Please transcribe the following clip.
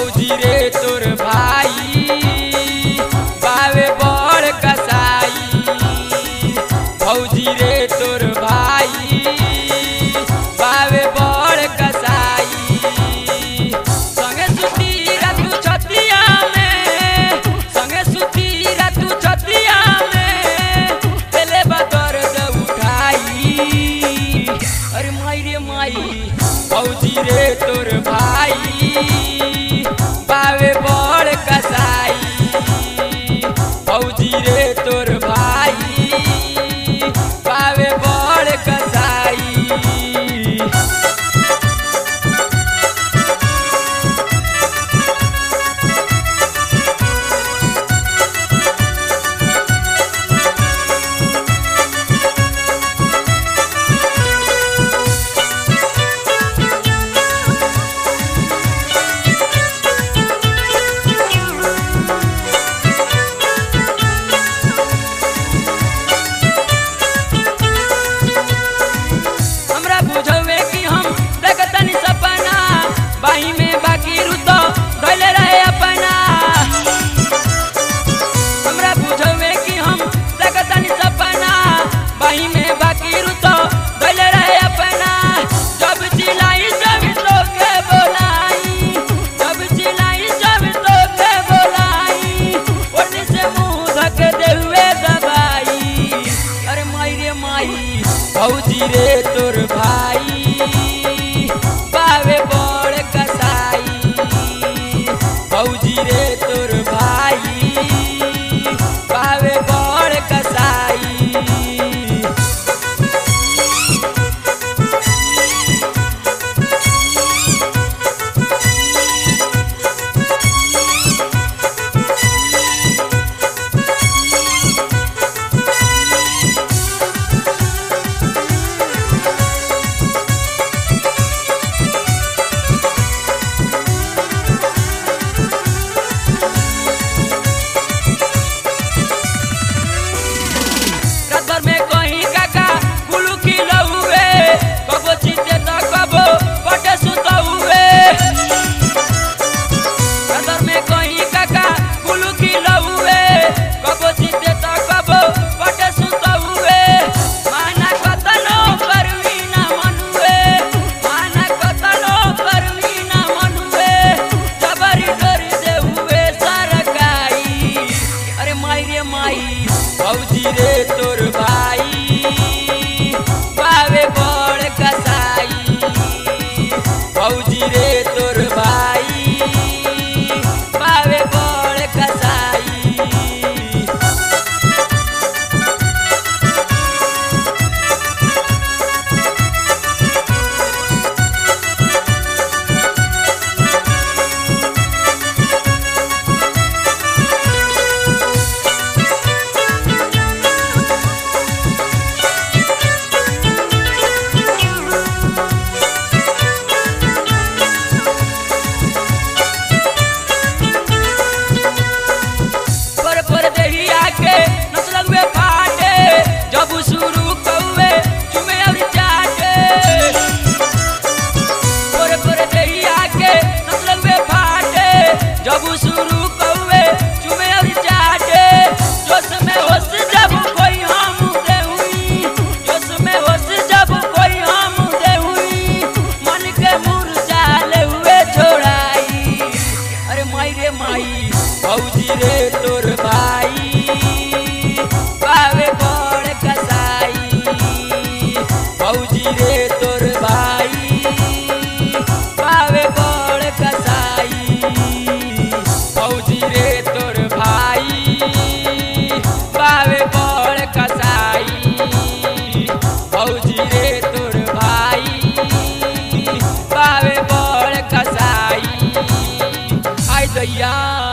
भौजी रे तोर भाई बावे बड़ कसाई भौजी रे तोर भाई बावे बड़ कसाई संगे सुती रातू छतिया में संगे सुती रातू छतिया में पेले बदर उठाई अरे माई रे माई भौजी रे तोर भाई बावे बड़ कसाई भौजी रे तोर भाई बावे बड़ कसाई हमरा बुझवे कि हम देखतनी सपना बाही में बाकी रुतो धैले रहे अपना हमरा बुझवे कि हम देखतनी सपना बाही में बाकी रुतो धैले रहे अपना जब चिल्लाई जब तो के बोलाई जब चिल्लाई जब तो के बोलाई ओढ़नी से मुंह धक दे हुए दबाई अरे माई रे माई भौजी रे तोर भाई बावे बड़ कसाई भौजी रे तोर भाई बावे बड़ कसाई रात भर में कहीं काका कुलू की लहुए कबो चीते तो कबो बटे सुतो हुए रात भर में कहीं काका कुलू की लहुए कबो चीते तो कबो बटे सुतो हुए माना कतनो करवी ना मनुए माना कतनो करवी ना मनुए जबरी डोरी दे हुए सरकाई अरे माई रे माई भौजी रे तोर भाई बावे बड़ कसाई भौजी रे तोर भाई बावे बड़ कसाई पर पर देही आके नसलग में फाटे जब शुरू कौवे चुमे और चाटे पर पर देही आके नसलग में फाटे जब शुरू कौवे चुमे और चाटे जोश में होश जब कोई हम दे हुई जोश में होश जब कोई हम दे हुई मन के मुरझा ले हुए छोड़ाई अरे माई रे माई भौजी रे तोर भाई बावे बड़ कसाई भौजी रे तोर भाई बावे बड़ कसाई भौजी रे तोर भाई बावे बड़ कसाई भौजी रे तोर भाई बावे बड़ कसाई आई दैया